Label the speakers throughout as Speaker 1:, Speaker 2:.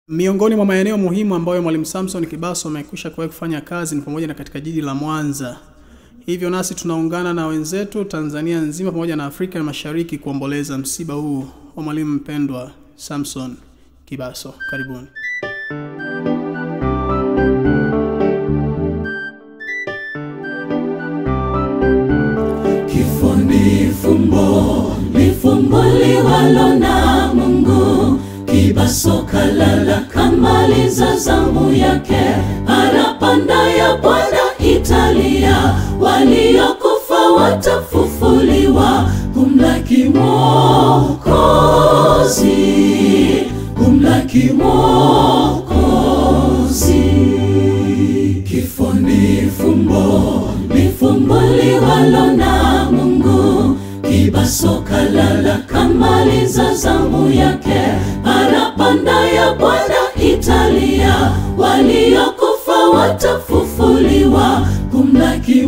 Speaker 1: Miongoni mwa maeneo muhimu ambayo Mwalimu Samson Kibaso amekwisha kuwahi kufanya kazi ni pamoja na katika jiji la Mwanza. Hivyo nasi tunaungana na wenzetu Tanzania nzima pamoja na Afrika ya Mashariki kuomboleza msiba huu wa mwalimu mpendwa Samson Kibaso. Karibuni.
Speaker 2: Kifo ni fumbo, ni fumbo liwalo na Mungu. Kibaso kalala kamaliza zamu yake, parapanda ya Bwana italia, waliokufa watafufuliwa, kumlaki Mwokozi, kumlaki Mwokozi. Kifo ni fumbo, ni fumbo liwalo na Mungu. Kibaso kalala kamaliza zamu yake, parapanda ya Bwana italia, waliokufa watafufuliwa, kumlaki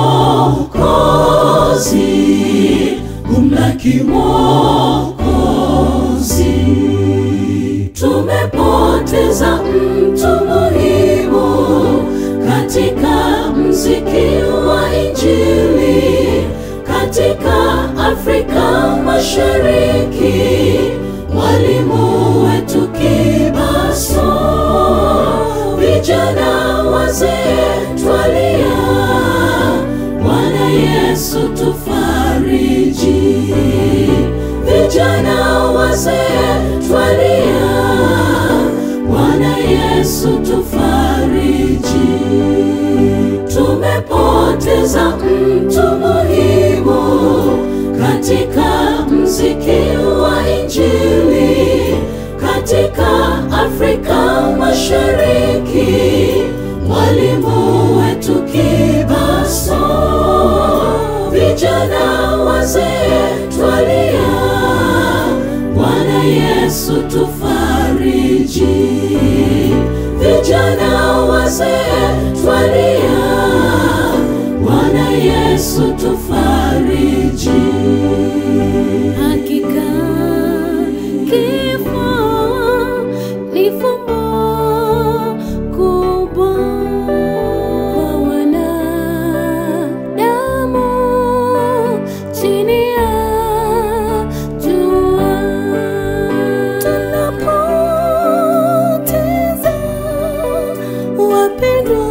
Speaker 2: Mwokozi, kumlaki Mwokozi. Tumepoteza mtu muhimu katika mziki wa Injili katika Afrika Mashariki, mwalimu wetu Kibaso, vijana wazee twalia, Bwana Yesu tufariji, vijana wazee twalia, Bwana Yesu tufariji. Tumepoteza mtu muhimu katika mziki wa Injili katika Afrika Mashariki, mwalimu wetu Kibaso, vijana wazee twalia, Bwana Yesu tufariji, vijana wazee twalia, Bwana Yesu tufariji.
Speaker 3: Hakika kifo ni fumbo kubwa kwa wanadamu chini ya jua. Tunapoteza wapendwa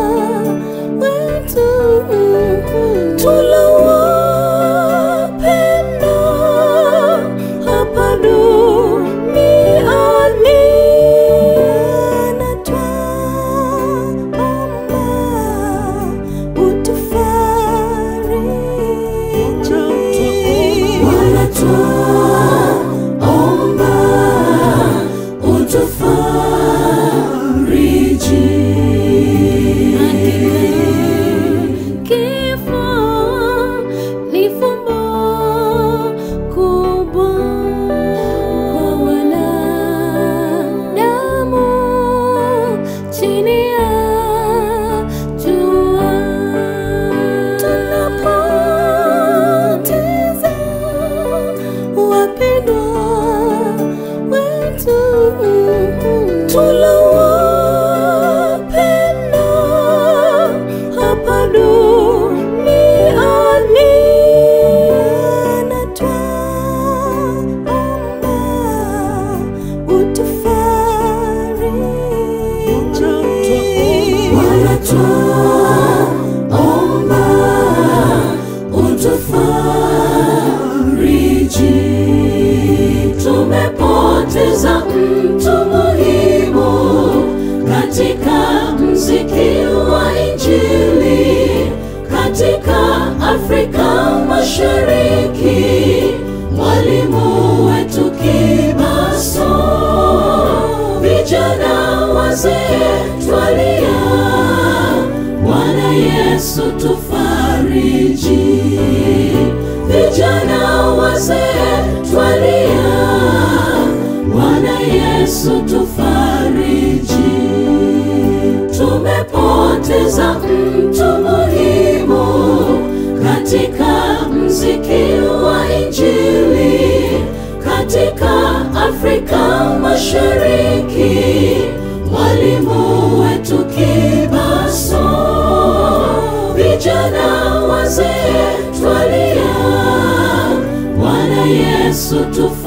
Speaker 3: wetu tulowapenda hapa duniani, na twaomba utufariji.
Speaker 2: Bwana twaomba utufariji.
Speaker 3: Kifo ni fumbo kubwa kwa wanadamu chini ya jua. Tunapoteza wapendwa wetu tulowapenda hapa duniani, na twaomba utufariji.
Speaker 2: Bwana twaomba utufariji. Tumepoteza mtu muhimu katika mziki wa Injili katika Afrika Mashariki, mwalimu wetu Kibaso, vijana wazee twalia, Bwana Yesu tufariji, vijana wazee twalia, Bwana Yesu tufariji. Tumepoteza mtu muhimu katika mziki wa Injili katika Afrika Mashariki, mwalimu wetu Kibaso, vijana wazee twalia, Bwana Yesu tufu